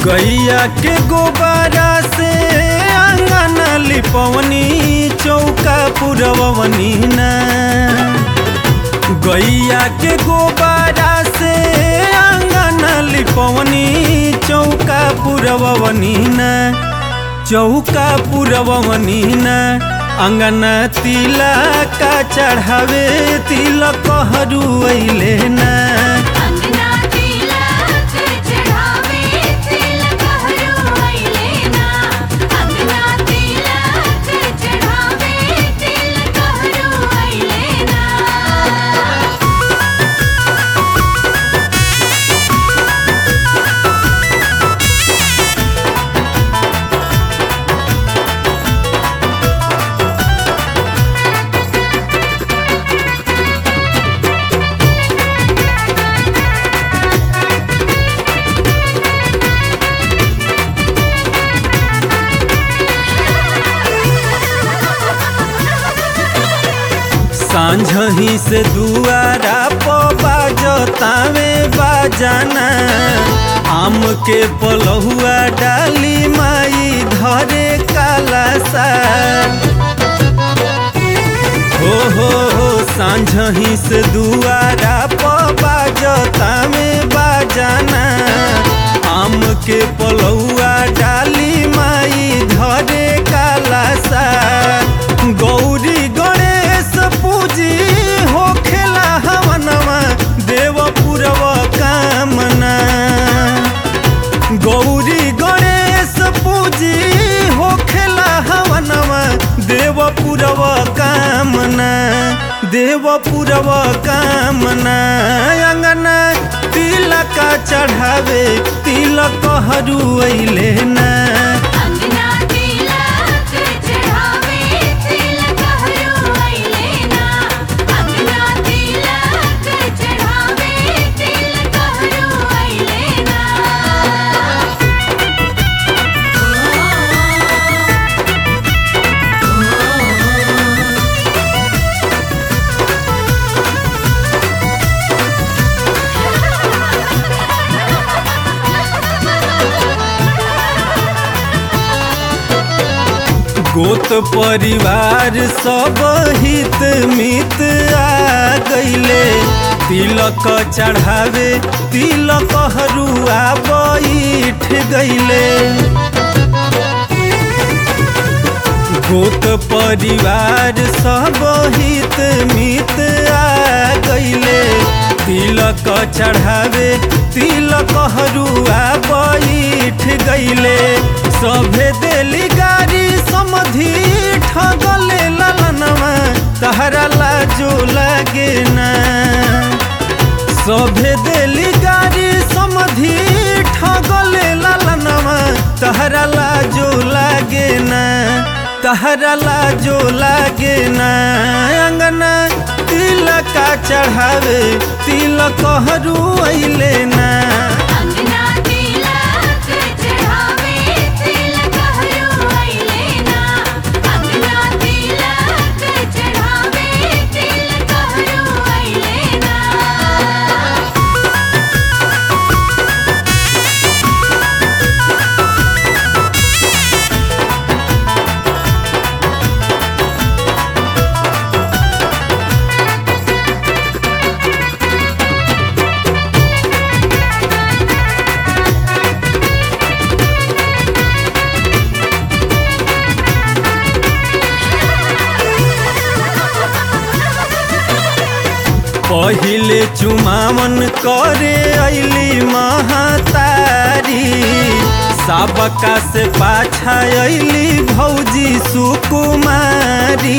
गैया के गोबारा से आंगन लिपवनी चौका पुरवनी ना गैया के गोबारा से आंगन लिपवनी चौका पुरवनी ना चौका पुरवनी ना अंगन तिला का चढ़ावे तिलक हरू ना अंगना तिलक चढ़ावे तिलक हरू ना अंगना तिलक चढ़ावे तिलक हरू ना सांझही से दुआरा प बाजतावे बाजाना आम के पलहुआ डाली माई धरे काला सा हो हो हो सांझही से दुआरा प बाजतावे बाजाना आम के पलहुआ डाली माई धरे काला सा गौरी गणेश पूजी हो खेला हवनवा देव पुरव कामना गौरी गणेश पूजी हो खेला हवनवा देव पुरव कामना देव पुरव कामना अंगना तिलक चढ़ावे तिलक हरू ना अंगना तिलक चढ़ावे तिलक हरू ना अंगना तिलक चढ़ावे तिलक हरू ना गोत परिवार सब हित मित आ गईले तिलक चढ़ावे तिलक हरुआ बैठ गईले गोत परिवार सब हित मित आ गईले तिलक चढ़ावे तिलक हरुआ बैठ गईले सभे देली गाड़ी समधि ठगले ललनवा तहरा लाजो लागे ना सभे देली गाड़ी समधि ठगले ललनवा तहरा लाजो लागे ना तहरा लाजो लागे ना अंगना तिलक चढ़ावे तिलक हरू ना अंगना तिलक चढ़ावे तिलक हरू ना अंगना तिलक चढ़ावे तिलक हरू ना पहिले चुमावन करे अली महातारी सबका से पाछा अली भौजी सुकुमारी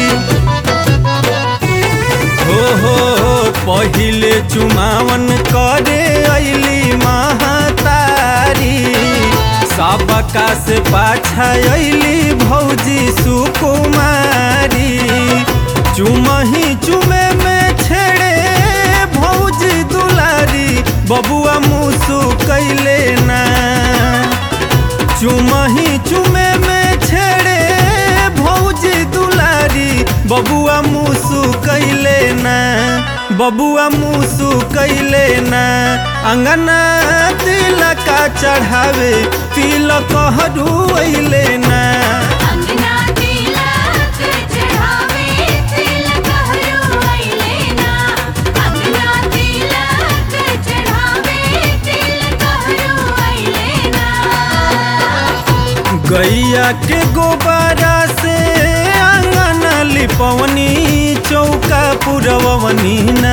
हो हो हो पहिले चुमावन करे अली महातारी सबका से पाछा अली भौजी सुकुमारी चुमही चुमे में छेड़े भौजी दुलारी बबुआ मुसु कैले ना चुमही चुमे में छेड़े भौजी दुलारी बबुआ मुसु कैले ना बबुआ मुसु कैले ना अंगना तिलका चढ़ावे तिलक हरू ना अंगना तिलक चढ़ावे तिलक हरू अइले ना अंगना तिलक चढ़ावे तिलक हरू अइले ना गैया के गोबारा से आंगन लिपवनी चौका पुरवनी ना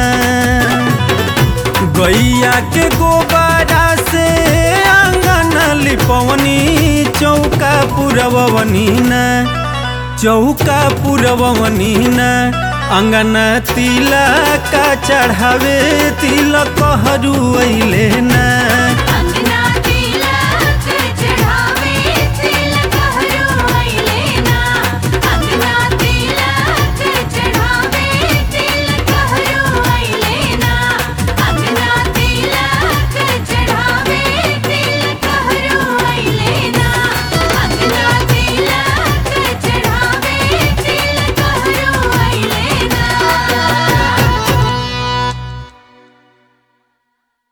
गैया के गोबारा से आंगन लिपवनी चौका पुरवनी ना चौका पुरवनी ना अंगन तिलक चढ़ावे तिलक हरू ना